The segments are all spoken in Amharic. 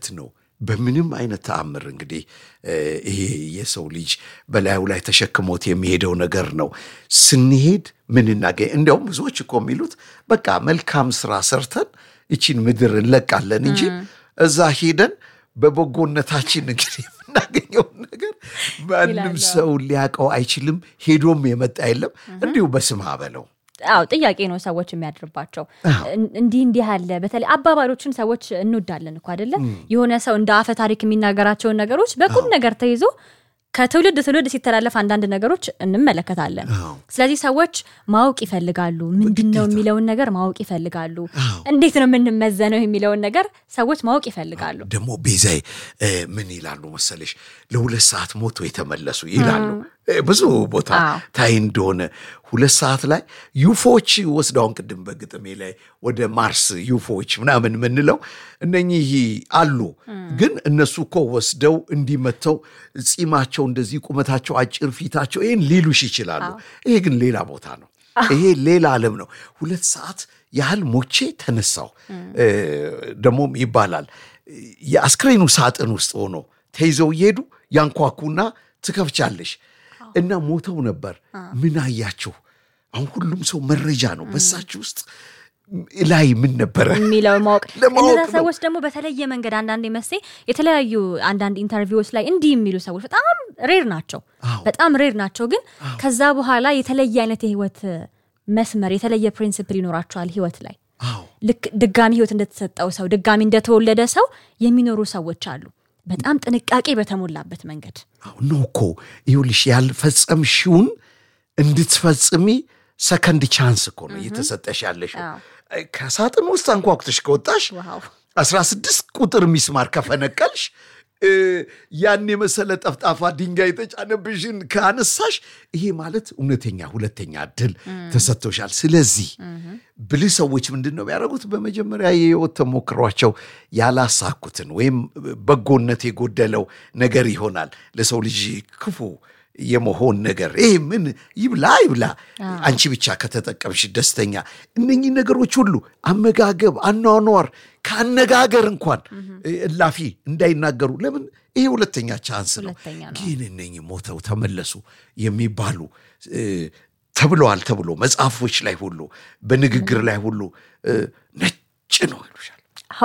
እውነት ነው። በምንም አይነት ተአምር እንግዲህ ይሄ የሰው ልጅ በላዩ ላይ ተሸክሞት የሚሄደው ነገር ነው። ስንሄድ ምን እናገኝ? እንዲያውም ብዙዎች እኮ የሚሉት በቃ መልካም ስራ ሰርተን ይቺን ምድር እንለቃለን እንጂ እዛ ሄደን በበጎነታችን እንግዲህ የምናገኘውን ነገር ማንም ሰው ሊያውቀው አይችልም። ሄዶም የመጣ የለም። እንዲሁ በስማ በለው አዎ ጥያቄ ነው ሰዎች የሚያድርባቸው። እንዲህ እንዲህ ያለ በተለይ አባባሎችን ሰዎች እንወዳለን እኮ አይደለ? የሆነ ሰው እንደ አፈ ታሪክ የሚናገራቸውን ነገሮች በቁም ነገር ተይዞ ከትውልድ ትውልድ ሲተላለፍ አንዳንድ ነገሮች እንመለከታለን። ስለዚህ ሰዎች ማወቅ ይፈልጋሉ። ምንድን ነው የሚለውን ነገር ማወቅ ይፈልጋሉ። እንዴት ነው የምንመዘነው የሚለውን ነገር ሰዎች ማወቅ ይፈልጋሉ። ደግሞ ቤዛይ ምን ይላሉ መሰለሽ ለሁለት ሰዓት ሞቶ የተመለሱ ይላሉ። ብዙ ቦታ ታይ እንደሆነ ሁለት ሰዓት ላይ ዩፎዎች ወስደውን ቅድም በግጥሜ ላይ ወደ ማርስ ዩፎዎች ምናምን የምንለው እነኚህ አሉ። ግን እነሱ እኮ ወስደው እንዲመተው ጺማቸው እንደዚህ ቁመታቸው አጭር ፊታቸው ይህን ሊሉሽ ይችላሉ። ይሄ ግን ሌላ ቦታ ነው። ይሄ ሌላ ዓለም ነው። ሁለት ሰዓት ያህል ሞቼ ተነሳው ደግሞም ይባላል የአስክሬኑ ሳጥን ውስጥ ሆኖ ተይዘው እየሄዱ ያንኳኩና ትከፍቻለሽ እና ሞተው ነበር። ምን አያችሁ? አሁን ሁሉም ሰው መረጃ ነው በሳችሁ ውስጥ ላይ ምን ነበረ የሚለው ማወቅ እነዛ ሰዎች ደግሞ በተለየ መንገድ አንዳንድ መሴ የተለያዩ አንዳንድ ኢንተርቪዎች ላይ እንዲህ የሚሉ ሰዎች በጣም ሬር ናቸው፣ በጣም ሬር ናቸው። ግን ከዛ በኋላ የተለየ አይነት የህይወት መስመር የተለየ ፕሪንስፕል ይኖራቸዋል ህይወት ላይ ልክ ድጋሚ ህይወት እንደተሰጠው ሰው ድጋሚ እንደተወለደ ሰው የሚኖሩ ሰዎች አሉ። በጣም ጥንቃቄ በተሞላበት መንገድ ነው እኮ ይኸውልሽ፣ ያልፈጸምሽውን እንድትፈጽሚ ሰከንድ ቻንስ እኮ ነው እየተሰጠሽ ያለሽው። ከሳጥን ውስጥ አንኳኩተሽ ከወጣሽ አስራ ስድስት ቁጥር ሚስማር ከፈነቀልሽ ያን የመሰለ ጠፍጣፋ ድንጋይ የተጫነብሽን ከአነሳሽ ይሄ ማለት እውነተኛ ሁለተኛ እድል ተሰጥቶሻል። ስለዚህ ብልህ ሰዎች ምንድን ነው ያደረጉት? በመጀመሪያ የህይወት ተሞክሯቸው ያላሳኩትን ወይም በጎነት የጎደለው ነገር ይሆናል ለሰው ልጅ ክፉ የመሆን ነገር ይሄ ምን ይብላ ይብላ፣ አንቺ ብቻ ከተጠቀምሽ ደስተኛ። እነኚህ ነገሮች ሁሉ አመጋገብ፣ አኗኗር ከአነጋገር እንኳን እላፊ እንዳይናገሩ ለምን ይሄ ሁለተኛ ቻንስ ነው። ግን እነኚህ ሞተው ተመለሱ የሚባሉ ተብለዋል ተብሎ መጽሐፎች ላይ ሁሉ በንግግር ላይ ሁሉ ነጭ ነው ይሉሻል።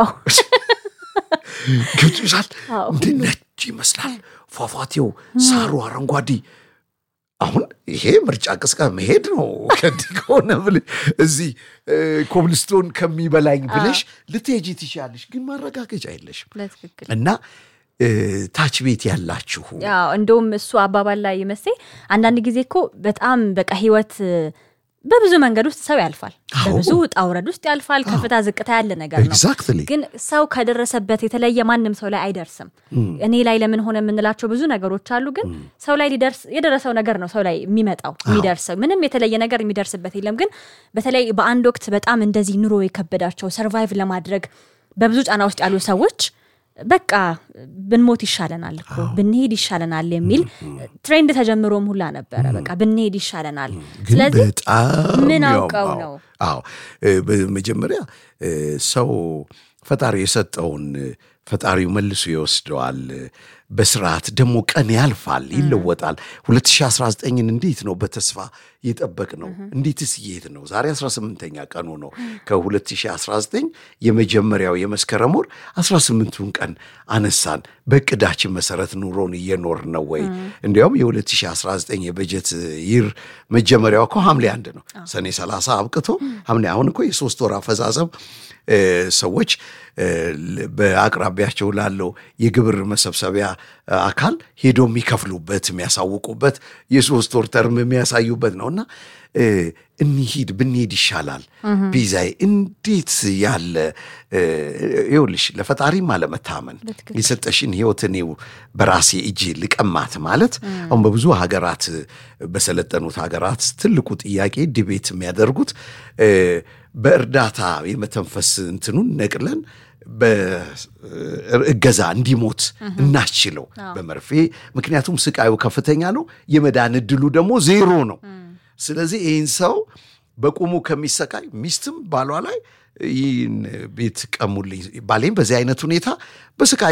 ገብቶሻል? እንደ ነጭ ይመስላል ፏፏቴው፣ ሳሩ አረንጓዴ። አሁን ይሄ ምርጫ ቅስቀ መሄድ ነው። ከዚህ ከሆነ ብለሽ እዚህ ኮብልስቶን ከሚበላኝ ብለሽ ልትሄጂ ትችያለሽ፣ ግን ማረጋገጫ የለሽም እና ታች ቤት ያላችሁ እንደውም እሱ አባባል ላይ መሴ አንዳንድ ጊዜ እኮ በጣም በቃ ህይወት በብዙ መንገድ ውስጥ ሰው ያልፋል። በብዙ ውጣ ውረድ ውስጥ ያልፋል። ከፍታ ዝቅታ ያለ ነገር ነው። ግን ሰው ከደረሰበት የተለየ ማንም ሰው ላይ አይደርስም። እኔ ላይ ለምን ሆነ የምንላቸው ብዙ ነገሮች አሉ። ግን ሰው ላይ ሊደርስ የደረሰው ነገር ነው ሰው ላይ የሚመጣው የሚደርሰው። ምንም የተለየ ነገር የሚደርስበት የለም። ግን በተለይ በአንድ ወቅት በጣም እንደዚህ ኑሮ የከበዳቸው ሰርቫይቭ ለማድረግ በብዙ ጫና ውስጥ ያሉ ሰዎች በቃ ብንሞት ይሻለናል እኮ ብንሄድ ይሻለናል የሚል ትሬንድ ተጀምሮም ሁላ ነበረ። በቃ ብንሄድ ይሻለናል። ስለዚህ ምን አውቀው ነው? አዎ በመጀመሪያ ሰው ፈጣሪ የሰጠውን ፈጣሪው መልሶ ይወስደዋል። በስርዓት ደግሞ ቀን ያልፋል፣ ይለወጣል። 2019ን እንዴት ነው በተስፋ የጠበቅ ነው? እንዴትስ እየሄድ ነው? ዛሬ 18ኛ ቀኑ ነው ከ2019 የመጀመሪያው የመስከረም ወር 18ቱን ቀን አነሳን። በእቅዳችን መሰረት ኑሮን እየኖር ነው ወይ? እንዲያውም የ2019 የበጀት ይር መጀመሪያው እኮ ሐምሌ አንድ ነው። ሰኔ 30 አብቅቶ ሐምሌ አሁን እኮ የሶስት ወር አፈጻጸም ሰዎች በአቅራቢያቸው ላለው የግብር መሰብሰቢያ አካል ሄዶ የሚከፍሉበት የሚያሳውቁበት የሶስት ወር ተርም የሚያሳዩበት ነው እና እንሂድ ብንሄድ ይሻላል። ቢዛይ እንዴት ያለ ይኸውልሽ፣ ለፈጣሪም አለመታመን የሰጠሽን ሕይወት እኔው በራሴ እጅ ልቀማት ማለት አሁን በብዙ ሀገራት በሰለጠኑት ሀገራት ትልቁ ጥያቄ ዲቤት የሚያደርጉት በእርዳታ የመተንፈስ እንትኑን ነቅለን በእገዛ እንዲሞት እናስችለው በመርፌ ምክንያቱም ስቃዩ ከፍተኛ ነው፣ የመዳን እድሉ ደግሞ ዜሮ ነው። ስለዚህ ይህን ሰው በቁሙ ከሚሰቃይ ሚስትም ባሏ ላይ ይህን ቤት ቀሙልኝ ባሌም በዚህ አይነት ሁኔታ በስቃይ